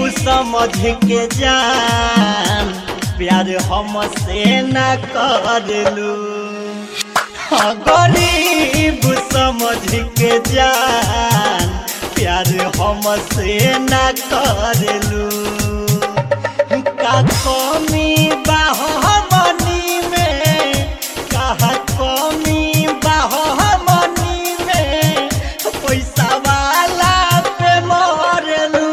समझ के जान प्यार हमसे न करलू हाँ गरीब समझ के जान प्यार हमसे न करलू का कमी बाहमनी में कहा कमी बाहमनी में पैसा वाला पे मरलू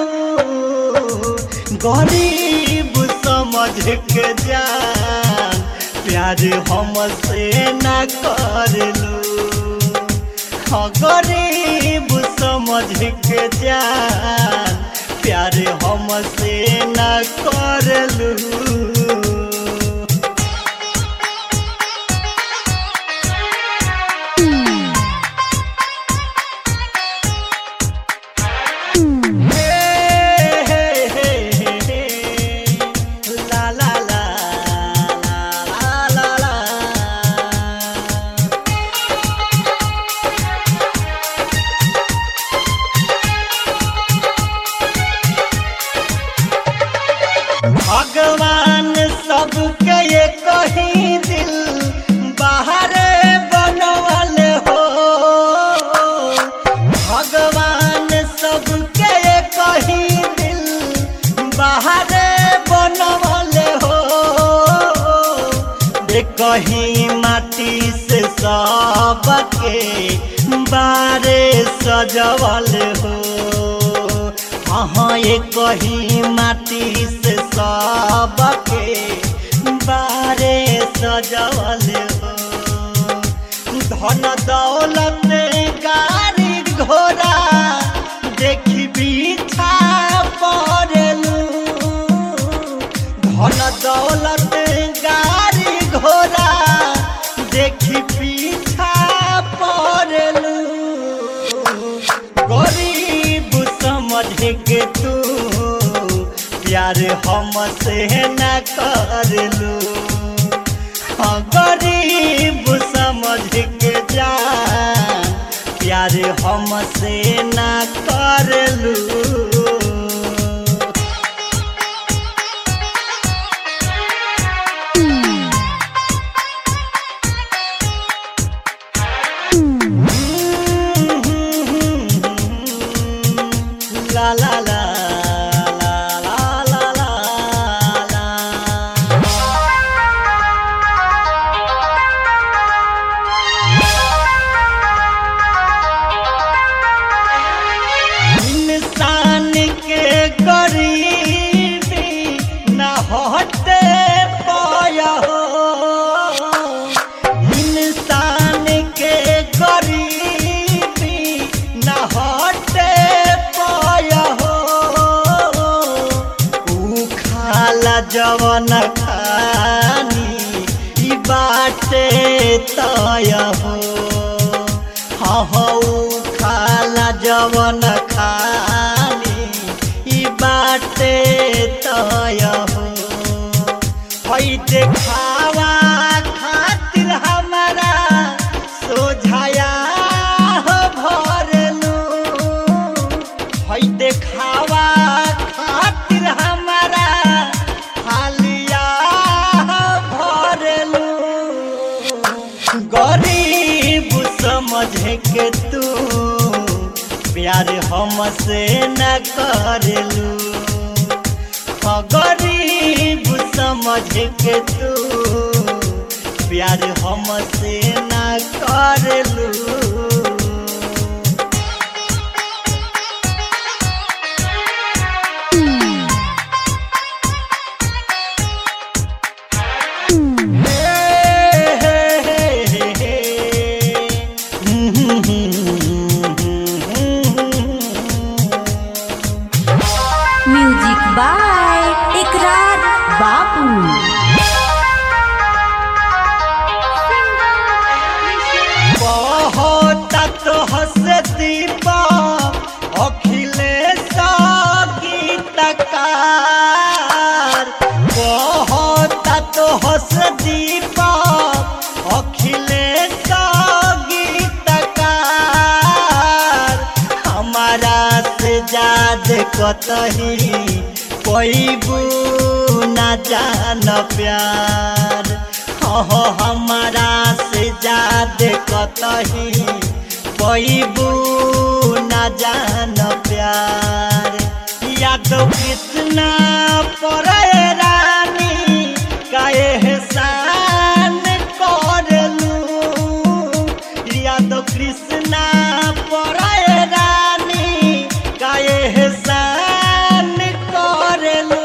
गरीब समझ के जान प्यार हमसे न करलू हाँ गरीब समझ के जान प्यार हमसे न करलू La la la la la la भगवान सबके ये कहीं दिल बाहर बनवल हो भगवान सबके ये कहीं दिल बाहर बनवल हो दे कहीं माटी से सबके बारे सजवल हो हाँ ये कहीं माटी से सबके बारे सजवल हो धन दौलत गाड़ी घोड़ा देखी पीछा पड़लू धन दौलत गाड़ी घोड़ा देखी पीछा पड़लू गरीब समझ के तू प्यार हमसे न करलू हाँ गरीब समझ के जान प्यार हमसे न करलू La la la la la la la la इंसान के गरीबी न हटे पाया हो इंसान के गरीबी न हटे पाया हो ऊ खाला जवन खानी ई बाटे तय हो हाँ हाँ ऊ खाला जवन खानी ई बाटे तय हो हई देखावा खातिर हमारा सोझाया हो भरलू हई देखावा खातिर हमारा हालिया भरलू गरीब समझ के तू प्यार हमसे न करलू हाँ गरीब समझ के तू प्यार हमसे न करलू म्यूजिक बाय इकरार बापू बहुत तो हंस दीपा अखिलेश गीतकार बहुत तो हंस दीपा अखिलेश गीतकार हमारा से जाद कतही पैबू न जान प्यार हो हमारा से जादे कतही पैबू न जान प्यार याद कितना परे रानी काहे एहसान करलू याद कृष्णा परे रानी काहे एहसान करलू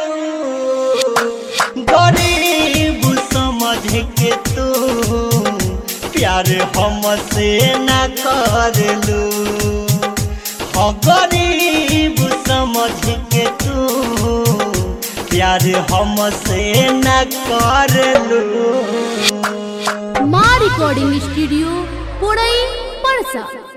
गरीब समझ के तू प्यार हमसे न करलू हो गरीब समझ के तू प्यार हमसे न करलू माँ रिकॉर्डिंग स्टूडियो पुड़ई परसा